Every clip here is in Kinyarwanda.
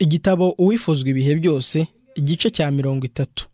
igitabo uwifuzwa ibihe byose igice cya mirongo itatu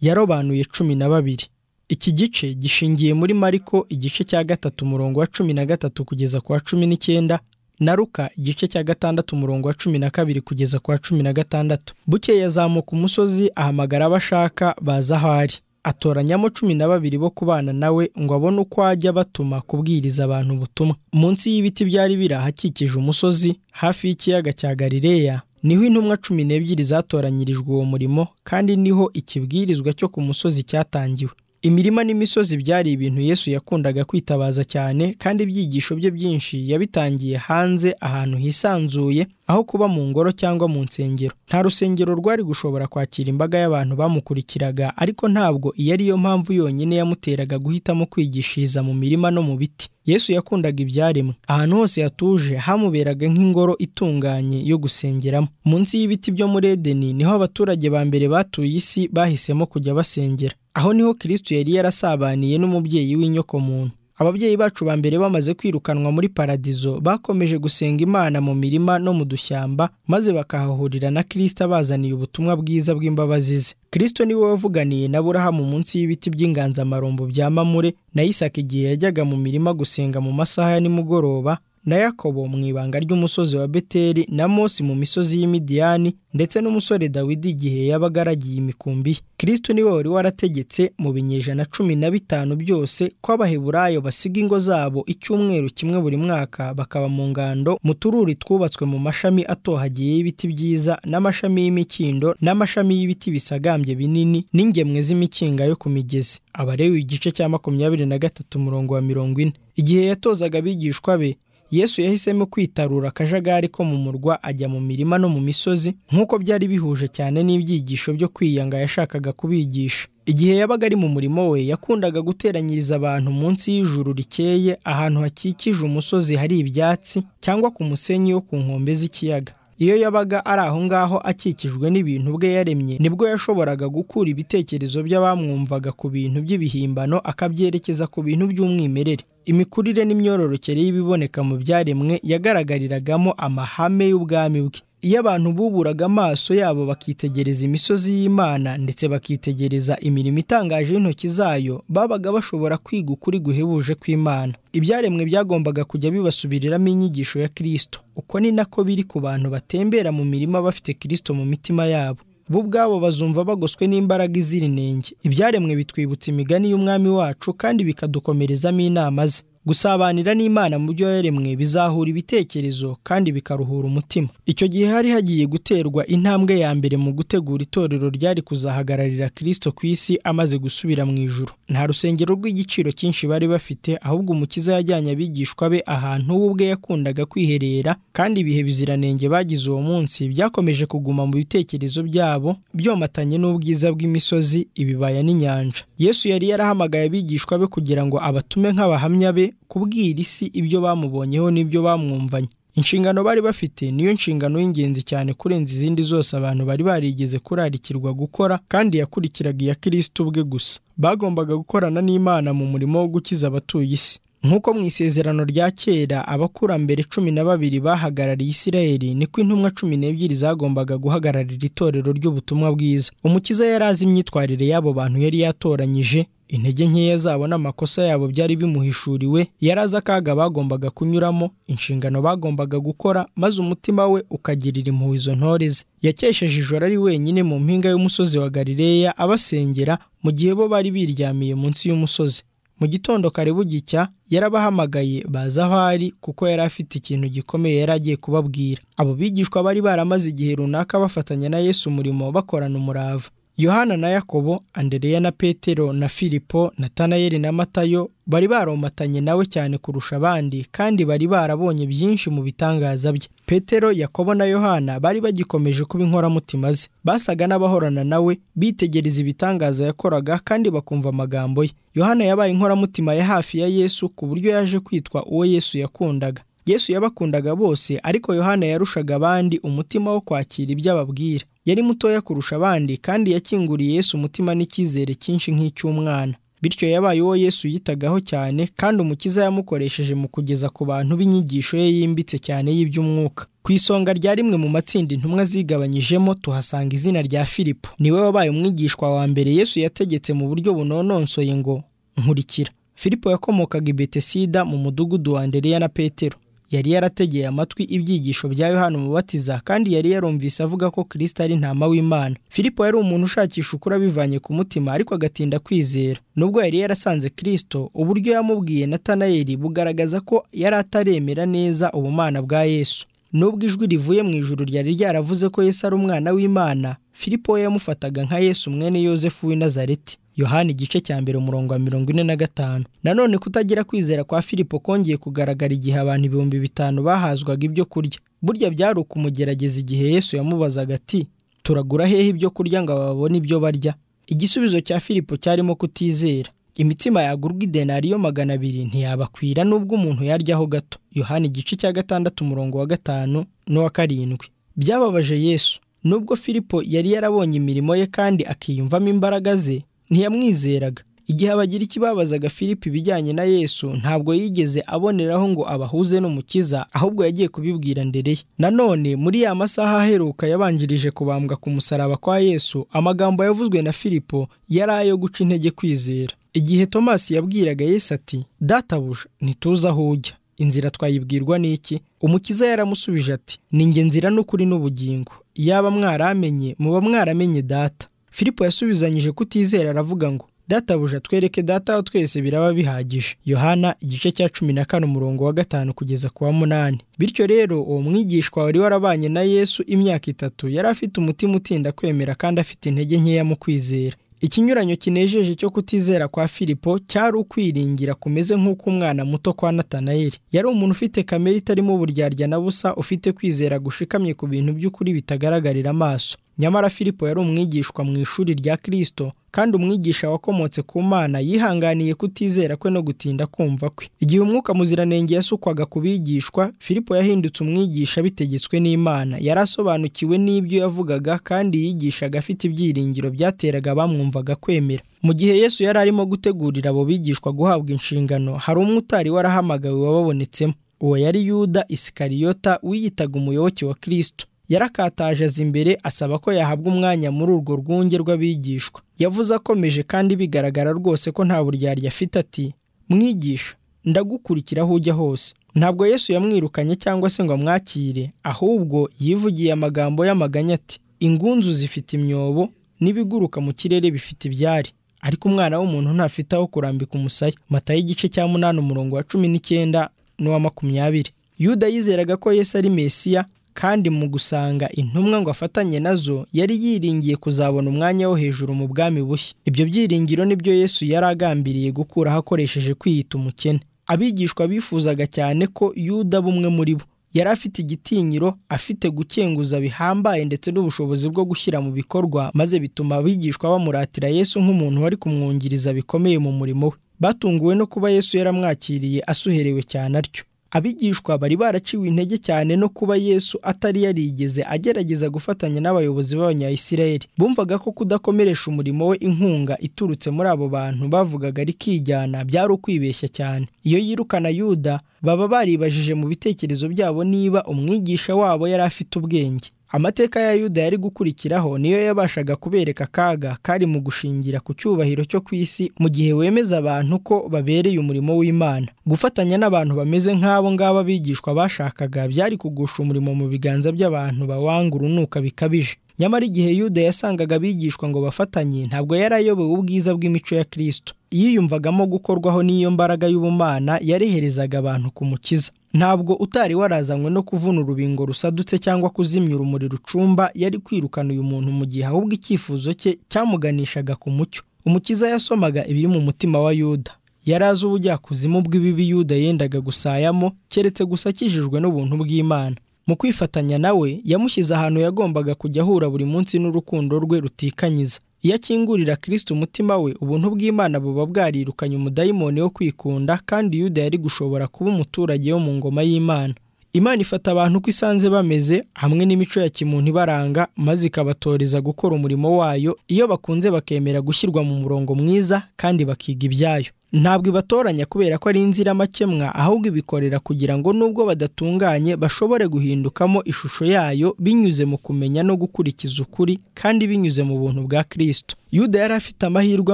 yarobanuye cumi na babiri iki gice gishingiye muri mariko igice cya gatatu umurongo wa cumi na gatatu kugeza ku wa cumi n'icyenda na ruka igice cya gatandatu umurongo wa cumi na kabiri kugeza ku wa cumi na gatandatu bukeye azamuka umusozi ahamagara abo ashaka baza aho ari atoranyamo cumi na babiri bo kubana nawe ngo abone uko ajya batuma kubwiriza abantu ubutumwa munsi y'ibiti byari birahakikije umusozi hafi y'ikiyaga cya galileya niho intumwa cumi n'ebyiri zatoranyirijwe uwo murimo kandi niho ikibwirizwa cyo ku musozi cyatangiwe imirima n'imisozi byari ibintu yesu yakundaga kwitabaza cyane kandi ibyigisho bye byinshi yabitangiye hanze ahantu hisanzuye aho kuba mu ngoro cyangwa mu nsengero nta rusengero rwari gushobora kwakira imbaga y'abantu bamukurikiraga ariko ntabwo iyo ari yo mpamvu yonyine yamuteraga guhitamo kwigishiriza mu mirima no mu biti yesu yakundaga ibyaremwe ahantu hose yatuje hamuberaga nk'ingoro itunganye yo gusengeramo munsi y'ibiti byo muri edeni niho abaturage ba mbere batuye isi bahisemo kujya basengera aho niho kirisitu yari yarasabaniye n'umubyeyi w'inyokomuntu ababyeyi bacu ba mbere bamaze kwirukanwa muri paradizo bakomeje gusenga imana mu mirima no mu dushyamba maze bakahahurira na kirisito abazaniye ubutumwa bwiza bw'imbabazi ze kirisito niwe wavuganiye na burahamu munsi y'ibiti by'inganzamarumbu bya mamure na isaka igihe yajyaga mu mirima gusenga mu masaha ya nimugoroba na yakobo mu ibanga ry'umusozi wa beteri na mose mu misozi y'imidiyani ndetse n'umusore dawidi igihe yabaga aragiye imikumbi ye kirisito niwe wari warategetse mu binyejana cumi na bitanu byose ko abaheburayo basiga ingo zabo icyumweru kimwe buri mwaka bakaba mu ngando mu tururi twubatswe mu mashami atohagiye y'ibiti byiza n'amashami y'imikindo n'amashami y'ibiti bisagambye binini n'ingemwe z'imikinga yo ku migezi abarewe igice cya makumyabiri na gatatu umurongo wa mirongo ine igihe yatozaga abigishwa be yesu yahisemo kwitarura akajagari ko mu murwa ajya mu mirima no mu misozi nk'uko byari bihuje cyane n'ibyigisho byo kwiyanga yashakaga kubigisha igihe yabaga ari mu murimo we yakundaga guteranyiriza abantu munsi y'ijuru rikeye ahantu hakikije umusozi hari ibyatsi cyangwa ku musenyi wo ku nkombe z'ikiyaga iyo yabaga ari aho ngaho akikijwe n'ibintu bwe yaremye nibwo yashoboraga gukura ibitekerezo by'abamwumvaga ku bintu by'ibihimbano akabyerekeza ku bintu by'umwimerere imikurire n'imyororokere y'ibiboneka mu byaremwe yagaragariragamo amahame y'ubwami bwe iyo abantu buburaga amaso yabo bakitegereza imisozi y'imana ndetse bakitegereza imirimo itangaje y'intoki zayo babaga bashobora kwiga ukuri guhebuje kw'imana ibyaremwe byagombaga kujya bibasubiriramo inyigisho ya kirisito uko ni nako biri ku bantu batembera mu mirima bafite kirisito mu mitima yabo bo ubwabo bazumva bagoswe n'imbaraga izira inenge ibyaremwe bitwibutsa imigani y'umwami wacu kandi bikadukomerezamo inama ze gusabanira n'imana mu byo yaremwe bizahura ibitekerezo kandi bikaruhura umutima icyo gihe hari hagiye guterwa intambwe ya mbere mu gutegura itorero ryari kuzahagararira kirisito ku isi amaze gusubira mu ijoro nta rusengero rw'igiciro cyinshi bari bafite ahubwo umukiza yajyanye abigishwa be ahantu we ubwe yakundaga kwiherera kandi ibihe biziranenge bagize uwo munsi byakomeje kuguma mu bitekerezo byabo byomatanye n'ubwiza bw'imisozi ibibaya n'inyanja yesu yari yarahamagaye abigishwa be kugira ngo abatume nk'abahamya be kubwira isi ibyo bamubonyeho n'ibyo bamwumvanye inshingano bari bafite niyo nshingano y'ingenzi cyane kurenza izindi zose abantu bari barigeze kurarikirwa gukora kandi yakurikiraga iya kirisito ubwe gusa bagombaga gukorana n'imana mu murimo wo gukiza abatuye isi nk'uko mu isezerano rya kera abakurambere cumi na babiri bahagarariye isirayeli niko intumwa cumi n'ebyiri zagombaga guhagararira itorero ry'ubutumwa bwiza umukiza yari azi imyitwarire y'abo bantu yari yatoranyije intege nkeya zabo n'amakosa yabo byari bimuhishuriwe yari azi akaga bagombaga kunyuramo inshingano bagombaga gukora maze umutima we ukagirira impuhwe izo ntore ze yakesheje ijoro ari wenyine mu mpinga y'umusozi wa galileya abasengera mu gihe bo bari biryamiye munsi y'umusozi mu gitondo kare bugicya yarabahamagaye baza aho ari kuko yari afite ikintu gikomeye yari agiye kubabwira abo bigishwa bari baramaze igihe runaka bafatanya na yesu umurimo bakorana umurava yohana na yakobo andereya na petero na filipo natanayeli na matayo bari baromatanye nawe cyane kurusha abandi kandi bari barabonye byinshi mu bitangaza bye petero yakobo na yohana bari bagikomeje kuba inkoramutima ze basaga n'abahorana nawe bitegereza ibitangaza yakoraga kandi bakumva amagambo ye yohana yabaye inkoramutima ya hafi ya yesu ku buryo yaje kwitwa uwo yesu yakundaga yesu yabakundaga bose ariko yohana yarushaga abandi umutima wo kwakira ibyo ababwira yari mutoya kurusha abandi kandi yakinguriye yesu umutima n'icyizere cyinshi nk'icy'umwana bityo yabaye uwo yesu yitagaho cyane kandi umukiza yamukoresheje mu kugeza ku bantu b'inyigisho ye yimbitse cyane y'iby'umwuka ku isonga rya rimwe mu matsinda intumwa zigabanyijemo tuhasanga izina rya filipo niwe wabaye umwigishwa wa mbere yesu yategetse mu buryo bunononsoye ngo nkurikira filipo yakomokaga i betesida mu mudugudu wa andereya na petero yari yarategeye amatwi ibyigisho bya yohana umubatiza kandi yari yarumvise avuga ko kirisita ari ntama w'imana filipo yari umuntu ushakisha ukuri abivanye ku mutima ariko agatinda kwizera nubwo yari yarasanze kirisito uburyo yamubwiye natanayeli bugaragaza ko yari ataremera neza ubumana bwa yesu nubwo ijwi rivuye mu ijuru ryari ryaravuze ko yesu ari umwana w'imana filipo we yamufataga nka yesu mwene yosefu w'i nazareti yohani igice cya mbere umurongo wa mirongo ine na gatanu nanone kutagira kwizera kwa filipo kongeye kugaragara igihe abantu ibihumbi bitanu bahazwaga ibyo kurya burya byari ukumugerageza igihe yesu yamubazaga ati turagura hehe ibyo kurya ngo babone ibyo barya igisubizo cya filipo cyarimo kutizera imitsima yagurwa idenariyo magana abiri ntiyabakwira n'ubwo umuntu yaryaho gato yohani igice cya gatandatu umurongo wa gatanu n'uwa karindwi byababaje yesu nubwo filipo yari yarabonye imirimo ye kandi akiyumvamo imbaraga ze ntiyamwizeraga igihe abagira ikibabazaga filipo ibijyanye na yesu ntabwo yigeze aboneraho ngo abahuze n'umukiza ahubwo yagiye kubibwira ndereye nanone muri ya masaha aheruka yabanjirije kubambwa ku musaraba kwa yesu amagambo yavuzwe na filipo yari ayo guca intege kwizera igihe tomasi yabwiraga yesu ati databuja ntituzi aho ujya inzira twayibwirwa n'iki umukiza yaramusubije ati ni nge nzira n'ukuri n'ubugingo yaba mwaramenye muba mwaramenye data filipo yasubizanyije kutizera aravuga ngo databuja twereke data wa twese biraba bihagije yohana igice cya cumi na kane umurongo wa gatanu kugeza ku wa munani bityo rero uwo mwigishwa wari warabanye na yesu imyaka itatu yari afite umutima utinda kwemera kandi afite intege nkeya mu kwizera ikinyuranyo kinejeje cyo kutizera kwa filipo cyari ukwiringira kumeze nk'uko umwana muto kwa natanayeli yari umuntu ufite kamere itarimo uburyarya na busa ufite kwizera gushikamye ku bintu by'ukuri bitagaragarira amaso nyamara filipo yari umwigishwa mu ishuri rya kirisito kandi umwigisha wakomotse ku mana yihanganiye kutizera kwe no gutinda kumva kwe igihe umwuka muziranenge yasukwaga ku bigishwa filipo yahindutse umwigisha bitegetswe n'imana yari asobanukiwe n'ibyo yavugaga kandi yigishaga afite ibyiringiro byateraga abamwumvaga kwemera mu gihe yesu yari arimo gutegurira abo bigishwa guhabwa inshingano hari umwe utari warahamagawe wababonetsemo uwo yari yuda isikariyota wiyitaga umuyoboke wa kirisito yarakataje aza imbere asaba ko yahabwa umwanya muri urwo rwunge rw'abigishwa yavuze akomeje kandi bigaragara rwose ko nta buryarya afite ati mwigisha ndagukurikira aho ujya hose ntabwo yesu yamwirukanye cyangwa se ngo amwakire ahubwo yivugiye amagambo y'amaganya ati ingunzu zifite imyobo n'ibiguruka mu kirere bifite ibyari ariko umwana w'umuntu ntafite aho kurambika umusaya mata y'igice cya munani umurongo wa cumi n'icyenda n'uwa makumyabiri yuda yizeraga ko yesu ari mesiya kandi mu gusanga intumwa ngo afatanye nazo yari yiringiye kuzabona umwanya wo hejuru mu bwami bushya ibyo byiringiro nibyo yesu yari agambiriye gukuraho akoresheje kwiyita umukene abigishwa bifuzaga cyane ko yuda bumwe muri bo yari afite igitinyiro afite gukenguza bihambaye ndetse n'ubushobozi bwo gushyira mu bikorwa maze bituma abigishwa bamuratira yesu nk'umuntu wari kumwungiriza bikomeye mu murimo we batunguwe no kuba yesu yaramwakiriye asuherewe cyane atyo abigishwa bari baraciwe intege cyane no kuba yesu atari yarigeze agerageza gufatanya n'abayobozi b'abanyayisiraheli bumvaga ko kudakomeresha umurimo we inkunga iturutse muri abo bantu bavugaga rikijyana byari ukwibeshya cyane iyo yirukana yuda baba baribajije mu bitekerezo byabo niba umwigisha wabo yari afite ubwenge amateka ya yuda yari gukurikiraho niyo yabashaga kubereka akaga kari mu gushingira ku cyubahiro cyo ku isi mu gihe wemeza abantu ko babereye umurimo w'imana gufatanya n'abantu bameze nk'abo ngabo abigishwa bashakaga byari kugusha umurimo mu biganza by'abantu bawanga urunuka bikabije nyamara igihe yuda yasangaga abigishwa ngo bafatanye ntabwo yari ayobewe ubwiza bw'imico ya kirisito yiyumvagamo gukorwaho n'iyo mbaraga y'ubumana yareherezaga abantu ku mukiza ntabwo utari warazanywe no kuvuna urubingo rusadutse cyangwa kuzimya urumuri rucumba yari kwirukana uyu muntu mu gihe ahubwo icyifuzo cye cyamuganishaga ku mucyo umukiza yasomaga ibiri mu mutima wa yuda yari azi ubujyakuzimu bw'ibibi yuda yendaga gusayamo keretse gusa akijijwe n'ubuntu bw'imana mu kwifatanya nawe yamushyize ahantu yagombaga kujya ahura buri munsi n'urukundo rwe rutikanyiza iyo akingurira kirisita umutima we ubuntu bw'imana buba bwarirukanye umudayimoni wo kwikunda kandi yuda yari gushobora kuba umuturage wo mu ngoma y'imana imana ifata abantu uko isanze bameze hamwe n'imico ya kimuntu ibaranga maze ikabatoreza gukora umurimo wayo iyo bakunze bakemera gushyirwa mu murongo mwiza kandi bakiga ibyayo ntabwo ibatoranya kubera ko ari inziramakemwa ahubwo ibikorera kugira ngo nubwo badatunganye bashobore guhindukamo ishusho yayo binyuze mu kumenya no gukurikiza ukuri kandi binyuze mu buntu bwa kirisito yuda yari afite amahirwe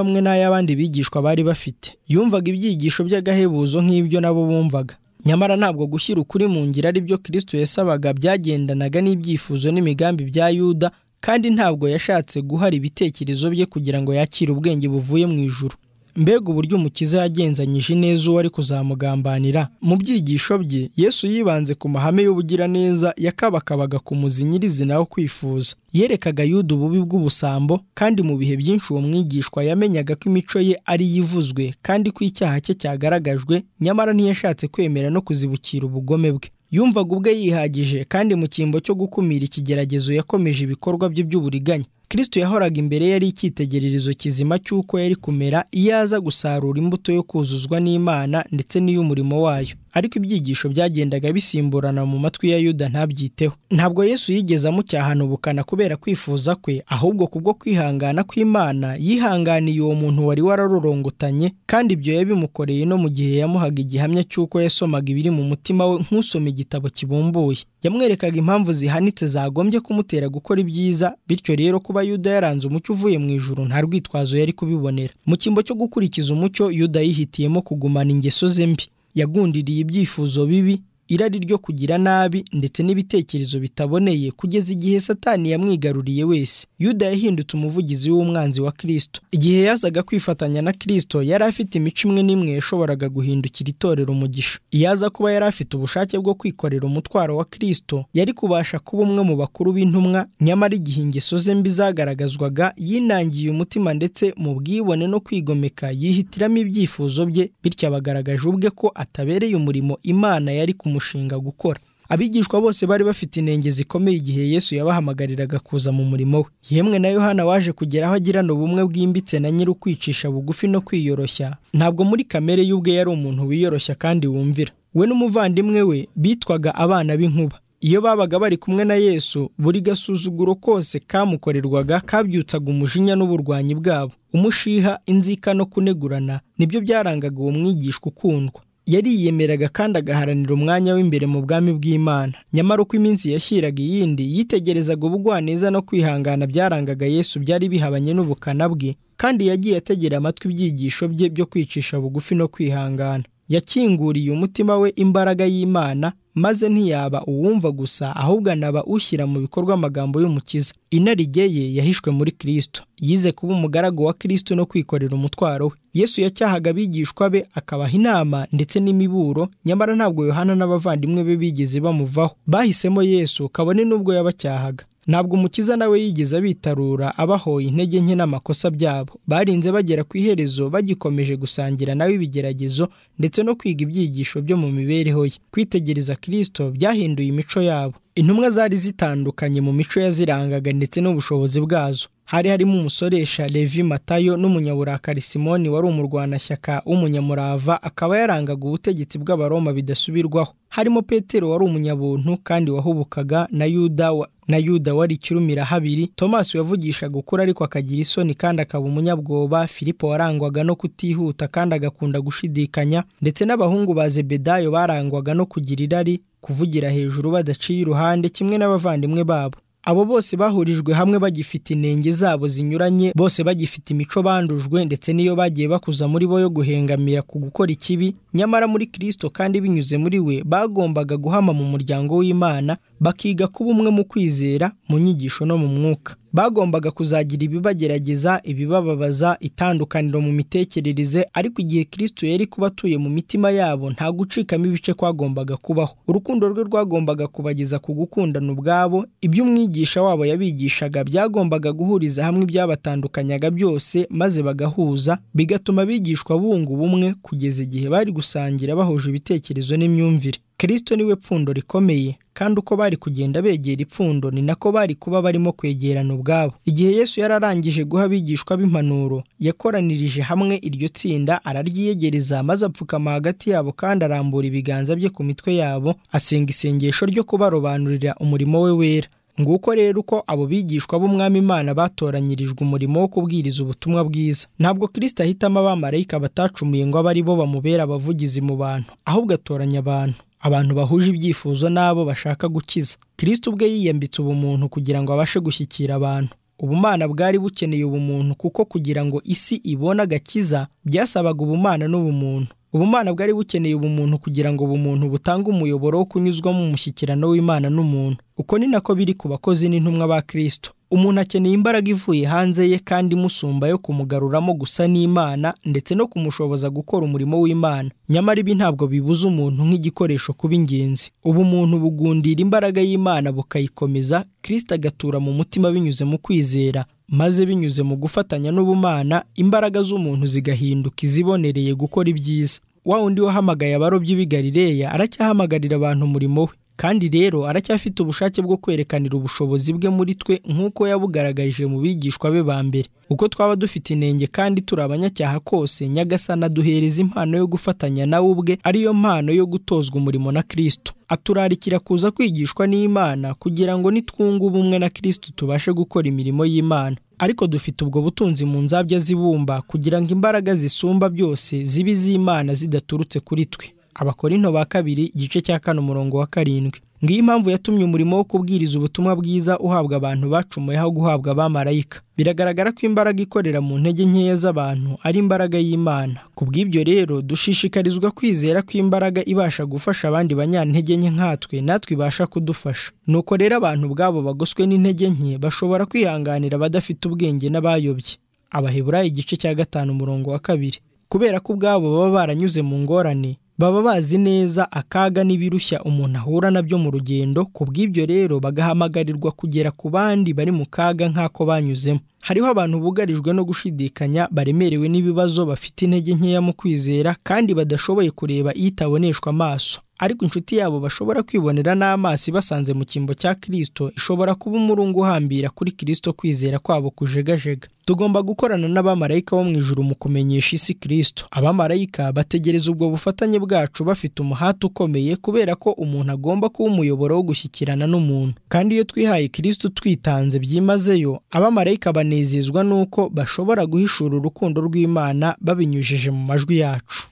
amwe n'ay'abandi bigishwa bari bafite yumvaga ibyigisho by'agahebuzo nk'ibyo nabo bumvaga nyamara ntabwo gushyira ukuri mu ngiro ari byo kirisito yasabaga byagendanaga n'ibyifuzo n'imigambi bya yuda kandi ntabwo yashatse guhara ibitekerezo bye kugira ngo yakire ubwenge buvuye mu ijuru mbega uburyo umukiza yagenzanyije ineza uwo ari kuzamugambanira mu byigisho bye yesu yibanze ku mahame y'ubugiraneza yakabakabaga ku muzi nyirizina wo kwifuza yerekaga yuda ububi bw'ubusambo kandi mu bihe byinshi uwo mwigishwa yamenyaga ko imico ye ari yivuzwe kandi ko icyaha cye cyagaragajwe nyamara ntiyashatse kwemera no kuzibukira ubugome bwe yumvaga ubwe yihagije kandi mu cyimbo cyo gukumira ikigeragezo yakomeje ibikorwa bye by'uburiganya kirisito yahoraga imbere yari icyitegererezo kizima cy'uko yari kumera iyo aza gusarura imbuto yo kuzuzwa n'imana ndetse n'iy'umurimo wayo ariko ibyigisho byagendaga bisimburana mu matwi ya yuda ntabyiteho ntabwo yesu yigeze amucyahana ubukana kubera kwifuza kwe ahubwo kubwo kwihangana kw'imana yihanganiye uwo muntu wari wararurongotanye kandi ibyo yabimukoreye no mu gihe yamuhaga igihamya cy'uko yasomaga ibiri mu mutima we nk'usoma igitabo kibumbuye yamwerekaga impamvu zihanitse zagombye kumutera gukora ibyiza bityo rero kuba yuda yaranze umucyo uvuye mu ijuru nta rwitwazo yari kubibonera mu cyimbo cyo gukurikiza umucyo yuda yihitiyemo kugumana ingeso ze mbi yagundiriye ibyifuzo bibi irari ryo kugira nabi ndetse n'ibitekerezo bitaboneye kugeza igihe satani yamwigaruriye wese yuda yahindutse umuvugizi w'umwanzi wa kirisito igihe yazaga kwifatanya na kirisito yari afite imico imwe n'imwe yashoboraga guhindukira itorero umugisha iyo aza kuba yari afite ubushake bwo kwikorera umutwaro wa kirisito yari kubasha kuba umwe mu bakuru b'intumwa nyamara igihe ingeso ze mbi zagaragazwaga yinangiye umutima ndetse mu bwibone no kwigomeka yihitiramo ibyifuzo bye bityo abagaragaje ubwe ko atabereye umurimo imana yari kumushyira umushinga gukora abigishwa bose bari bafite inenge zikomeye igihe yesu yabahamagariraga kuza mu murimo we yemwe na yohana waje kugera aho agirana ubumwe bwimbitse na nyiri ukwicisha bugufi no kwiyoroshya ntabwo muri kamere y'ubwe yari umuntu wiyoroshya kandi wumvira we n'umuvandimwe we bitwaga abana b'inkuba iyo babaga bari kumwe na yesu buri gasuzuguro kose kamukorerwaga kabyutsaga umujinya n'uburwanyi bwabo umushiha inzika no kunegurana nibyo byarangaga uwo mwigishwa ukundwa yariyemeraga kandi agaharanira umwanya w'imbere mu bwami bw'imana nyamara uko iminsi yashyiraga iyindi yitegerezaga ubugwaneza no kwihangana byarangaga yesu byari bihabanye n'ubukana bwe kandi yagiye ategera amatwi ibyigisho bye byo kwicisha bugufi no kwihangana yakinguriye umutima we imbaraga y'imana maze ntiyaba uwumva gusa ahubwo anaba ushyira mu bikorwa amagambo y'umukiza inarijye ye yahishwe muri kirisito yize kuba umugaragu wa kirisito no kwikorera umutwaro we yesu yacyahaga abigishwa be akabaha inama ndetse n'imiburo nyamara ntabwo yohana n'abavandimwe be bigeze bamuvaho bahisemo yesu kabone n'ubwo yabacyahaga ntabwo umukiza nawe yigeze abitarura abahoye intege nke n'amakosa byabo barinze bagera ku iherezo bagikomeje gusangira nawe ibigeragezo ndetse no kwiga ibyigisho byo mu mibereho ye kwitegereza kirisito byahinduye imico yabo intumwa zari zitandukanye mu mico yazirangaga ndetse n'ubushobozi bwazo hari harimo umusoresha levi matayo n'umunyaburakari simoni wari umurwanashyaka w'umunyamurava akaba yarangaga ubutegetsi bw'abaroma bidasubirwaho harimo petero wari umunyabuntu kandi wahubukaga na yuda wa na yuda wari ikirumira habiri tomasi wavugishaga ukuri ariko akagira isoni kandi akaba umunyabwoba filipo warangwaga no kutihuta kandi agakunda gushidikanya ndetse n'abahungu ba zebedayo barangwaga no kugira irari kuvugira hejuru badaciye iruhande kimwe n'abavandimwe babo abo bose bahurijwe hamwe bagifite inenge zabo zinyuranye bose bagifite imico bandujwe ndetse n'iyo bagiye bakuza muri bo yo guhengamira ku gukora ikibi nyamara muri kirisito kandi binyuze muri we bagombaga guhama mu muryango w'imana bakiga kuba umwe mu kwizera mu nyigisho no mu mwuka bagombaga kuzagira ibibagerageza ibibababaza itandukaniro mu mitekerereze ariko igihe kirisito yari kuba atuye mu mitima yabo nta gucikamo ibice kwagombaga kubaho urukundo rwe rwagombaga kubageza ku gukundana ubwabo ibyo umwigisha wabo yabigishaga byagombaga guhuriza hamwe ibyabatandukanyaga byose maze bagahuza bigatuma abigishwa bunga ubumwe kugeza igihe bari gusangira bahuje ibitekerezo n'imyumvire kirisito niwe pfundo rikomeye kandi uko bari kugenda begera ipfundo ni nako bari kuba barimo kwegerana ubwabo igihe yesu yari arangije guha abigishwa b'impanuro yakoranirije hamwe iryo tsinda araryiyegereza maze apfukama hagati yabo kandi arambura ibiganza bye ku mitwe yabo asenga isengesho ryo kubarobanurira umurimo we wera nguko rero uko abo bigishwa b'umwami imana batoranyirijwe umurimo wo kubwiriza ubutumwa bwiza ntabwo kirisita ahitamo abamarayika batacumuye ngo abe ari bo bamubera abavugizi mu bantu ahubwo atoranya abantu abantu bahuje ibyifuzo n'abo bashaka gukiza kirisita ubwe yiyambitse ubumuntu kugira ngo abashe gushyikira abantu ubumana bwari bukeneye ubumuntu kuko kugira ngo isi ibone agakiza byasabaga ubumana n'ubumuntu ubumana bwari bukeneye ubumuntu kugira ngo ubumuntu butange umuyoboro wo kunyuzwamo umushyikirano w'imana n'umuntu uko ni nako biri ku bakozi n'intumwa ba kirisito umuntu akeneye imbaraga ivuye hanze ye kandi imusumba yo kumugaruramo gusa n'imana ndetse no kumushoboza gukora umurimo w'imana nyamara ibi ntabwo bibuza umuntu nk'igikoresho kuba ingenzi ubu umuntu bugundira imbaraga y'imana bukayikomeza kirisito agatura mu mutima binyuze mu kwizera maze binyuze mu gufatanya n'ubumana imbaraga z'umuntu zigahinduka izibonereye gukora ibyiza wa wundi wahamagaye abarobyi b'i Galileya aracyahamagarira abantu umurimo we kandi rero aracyafite ubushake bwo kwerekanira ubushobozi bwe muri twe nk'uko yabugaragarije mu bigishwa be ba mbere uko twaba dufite inenge kandi turi abanyacyaha kose nyagasana aduhereza impano yo gufatanya nawe ubwe ariyo mpano yo gutozwa umurimo na kirisito aturarikira kuza kwigishwa n'imana kugira ngo nitwunga ubumwe na kirisito tubashe gukora imirimo y'imana ariko dufite ubwo butunzi mu nzabya zibumba kugira ngo imbaraga zisumba byose zibe iz'imana zidaturutse kuri twe abakorinto ba kabiri igice cya kane umurongo wa karindwi ngiyo impamvu yatumye umurimo wo kubwiriza ubutumwa bwiza uhabwa abantu bacumuye aho guhabwa abamarayika biragaragara ko imbaraga ikorera mu ntege nkeya z'abantu ari imbaraga y'imana ku bw'ibyo rero dushishikarizwa kwizera ko imbaraga ibasha gufasha abandi banyantege nke nkatwe natwe ibasha kudufasha nuko rero abantu ubwabo bagoswe n'intege nke bashobora kwihanganira abadafite ubwenge n'abayobye abaheburayo igice cya gatanu umurongo wa kabiri kubera ko ubwabo baba baranyuze mu ngorane baba bazi neza akaga n'ibirushya umuntu ahura nabyo mu rugendo ku bw'ibyo rero bagahamagarirwa kugera ku bandi bari mu kaga nk'ako banyuzemo hariho abantu bugarijwe no gushidikanya baremerewe n'ibibazo bafite intege nkeya mu kwizera kandi badashoboye kureba itaboneshwa amaso ariko inshuti yabo bashobora kwibonera n'amaso ibasanze mu cyimbo cya kirisito ishobora kuba umurungu uhambira kuri kirisito kwizera kwabo kujegajega tugomba gukorana n'abamarayika bo mu ijuru mu kumenyesha isi kirisito abamarayika bategereza ubwo bufatanye bwacu bafite umuhati ukomeye kubera ko umuntu agomba kuba umuyoboro wo gushyikirana n'umuntu kandi iyo twihaye kirisito twitanze byimazeyo abamarayika banezezwa n'uko bashobora guhishura urukundo rw'imana babinyujije mu majwi yacu